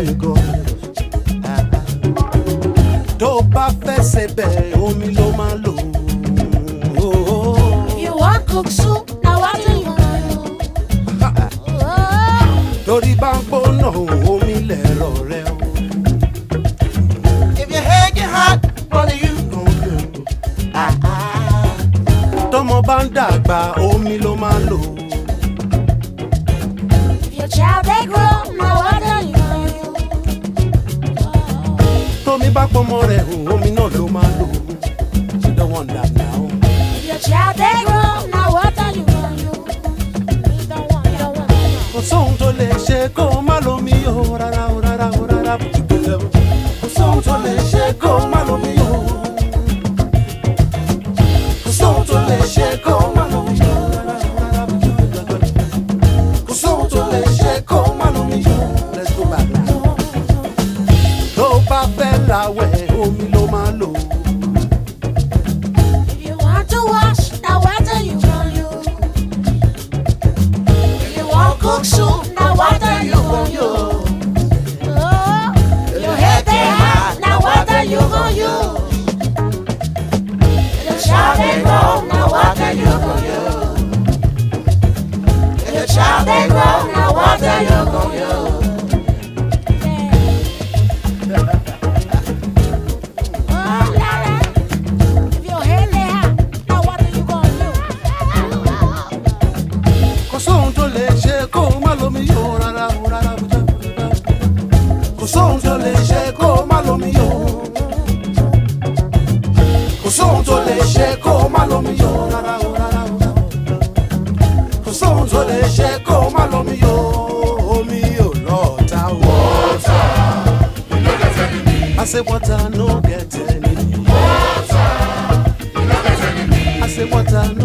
you go. Ah, ah. tó bá fẹ́ ṣe bẹ́ẹ̀ omi ló máa lò. Oh, oh. If you want cook soup, now what do you want? Oh, torí bá ń gbóná omi lẹ̀rọ rẹ o. If your head get hot, what do you tọmọ bá ń dàgbà omi ló máa lò. if your child they grow, now what do you want? tómi bá pọmọ rẹ̀ hùn omi náà ló máa lò. you don't want that now. If your child they grow, now what do you want? You don't want, you don't want. kò sóhun tó lè ṣe kó o má lomi o rárá o rárá o rárá o. kò sóhun tó lè ṣe kó o má lomi o. kò sóhun tó lè ṣe kó o má lomi o rárá o rárá o. kò sóhun tó lè ṣe kó o má lomi o. let's go back now. tó o bá fẹ́ làwẹ̀ omi ló máa lò. If you want to wash, now what do you want? You. If you want cook soup, now what do you want? You. Oh, your head they hot, now what do you want? You. Your child they grow, now what do you want? You. Your child they grow, now what do you want? You. Oh, la, la. If your head lay hot, now what are you gonna do? kò sóhun tó lè ṣe kó o má lomi o rárá o rárá o rárá. kò sóhun tó lè ṣe kó o má lomi o. kò sóhun tó lè ṣe kó o má lomi o rárá o rárá o rárá. kò sóhun tó lè ṣe kó o má lomi o. omi ò lọ́ọ̀ta o. I say water no get enemy. I say water no